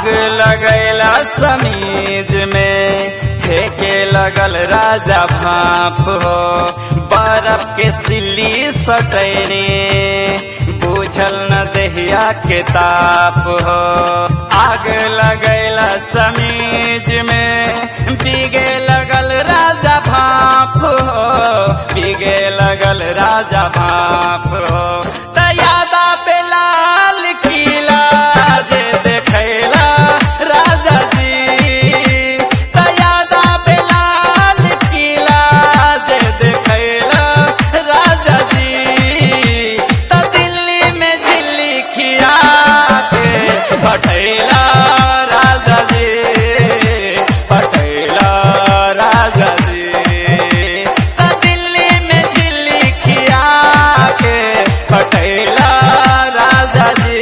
आग लगैला समीज में फेंके लगल राजा भाप हो बर्फ के सिल्ली सटैने बुझल न दहिया के ताप हो आग लगैला समीज में बीगे लगल राजा भाप हो बीगे लगल राजा भाप हो तयादा पे लाल किला जे देखैला राजा जी तयादा पे लाल किला जे देखैला राजा जी त दिल्ली में दिल्ली खिया के पठैला राजा जी पठैला राजा जी त दिल्ली में दिल्ली खिया के पठैला राजा जी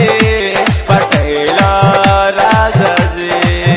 पठैला राजा जी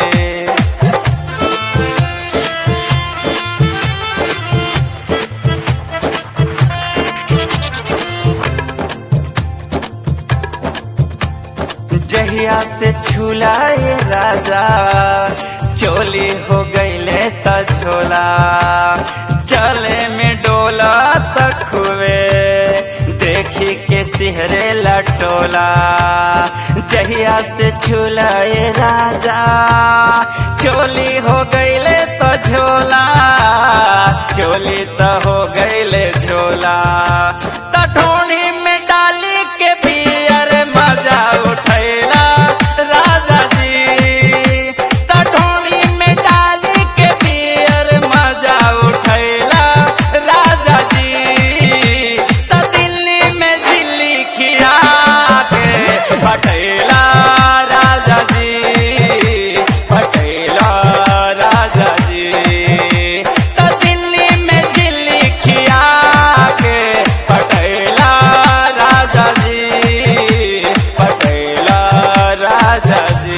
जहिया से छुलाए राजा चोली हो गईले त झोला चले में डोला तक हुए देखी के सिहरे लटोला जहिया से छुलाए राजा चोली हो गईले तो झोला चोली तो हो गईले झोला त ढोणी में डाली के पियर मजा उठैला राजा जी त ढोणी में डाली के पियर मजा उठैला राजा जी त दिल्ली में दिल्ली खिया के पटैला राजा जी पटैला राजा जी त दिल्ली में दिल्ली खिया के पटैला राजा जी पटैला राजा जी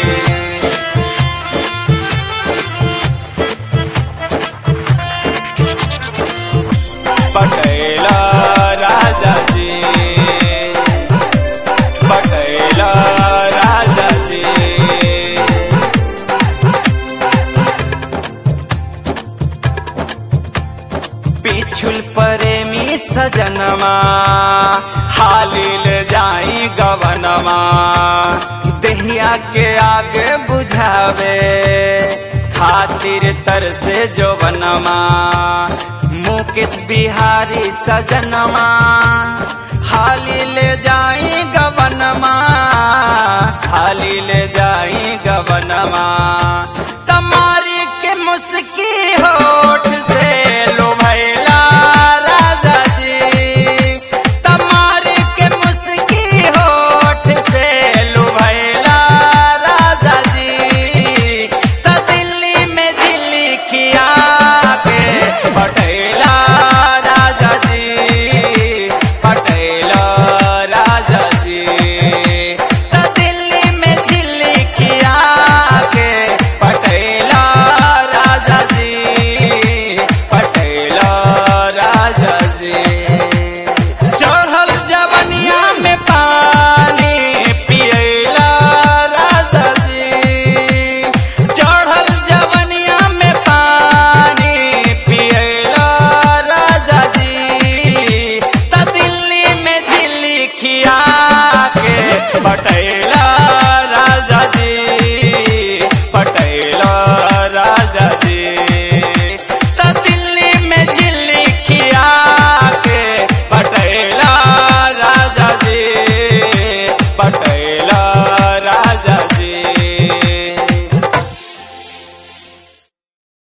पटैला राजा जी पटैला राजा जी पिछुल प्रेमी सजनमा हालिल जाई गवनमा दहिया के आगे बुझावे खातिर तर से जो बनवा मुकेश बिहारी सजनमा हाली ले जाई गवनमा हाली ले जाई गवनमा